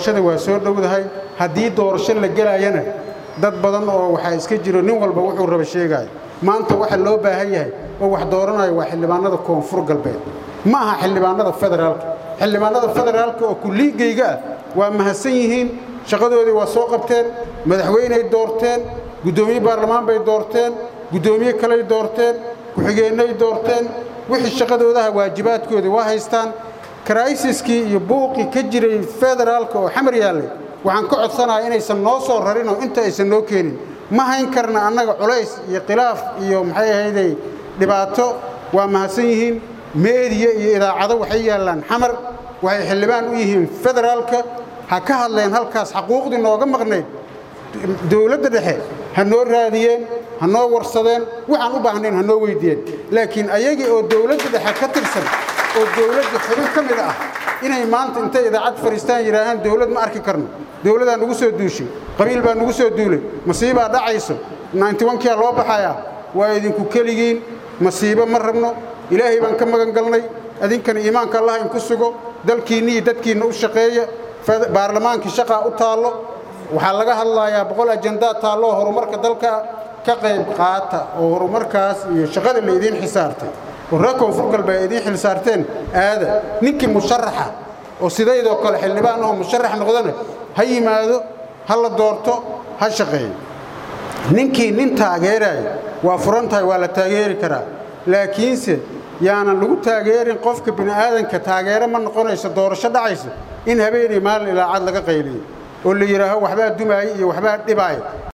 waa soo dhowdahay haddii doorasho la gelayana dad badan oo waxaa iska jiro nin walba wuxuu raba sheegaayo maanta waxa loo baahan yahay oo wax dooranayo waa xildhibaanada koonfur galbeed ma aha xildhibaanada federaalka xildhibaanada federaalka oo kulliigayga ah waa mahadsan yihiin shaqadoodii waa soo qabteen madaxweyney doorteen guddoomiye baarlamaan bay doorteen guddoomiye kaley doorteen ku-xigeennay doorteen wixii shaqadoodaha waajibaadkoodii waa haystaan karaisiskii iyo buuqii ka jiray federaalka oo xamar yaallay waxaan ka codsanayaa inaysan noo soo rarin oo inta aysan noo keenin ma hayn karna annaga culays iyo khilaaf iyo maxay ahayday dhibaato waa mahadsan yihiin meediya iyo idaacado waxay yaallaan xamar waxay xildhibaan u yihiin federaalka ha ka hadleen halkaas xaquuqdii nooga maqnayd dowladda dhexe ha noo raadiyeen ha noo warsadeen waxaan u baahnayn ha noo weyddiiyeen laakiin ayagii oo dowladda dhexe ka tirsan oo dowladda xubin ka mid ah inay maanta intay idaacad fadhiistaan yidhaahaan dowlad ma arki karno dowladaa nugu soo duushay qabiil baa nugu soo duulay masiibaa dhacayso nyntiwankiyaa loo baxayaa waa idinku keligiin masiibo ma rabno ilaahay baan ka magan galnay idinkana iimaanka allah inku sugo dalkiinna iyo dadkiinna u shaqeeya baarlamaankii shaqaa u taallo waxaa laga hadlayaa boqol ajandaa taalloo horumarka dalka ka qayb qaata oo horumarkaas iyo shaqada la idiin xisaartay oo reer koonfur galbeed ay idiin xilsaarteen aada ninkii musharaxa oo sidaydoo kale xildhibaan oo musharax noqdana ha yimaado ha la doorto ha shaqeeyo ninkii nin taageeraayo waa furan tahay waa la taageeri karaa laakiinse yaanan lagu taageerin qofka bini'aadanka taageero ma noqonayso doorasho dhacaysa in habeenay maalin ilaacad laga qayliyo oo la yidhaaho waxbaa dumaaya iyo waxbaa dhibaaya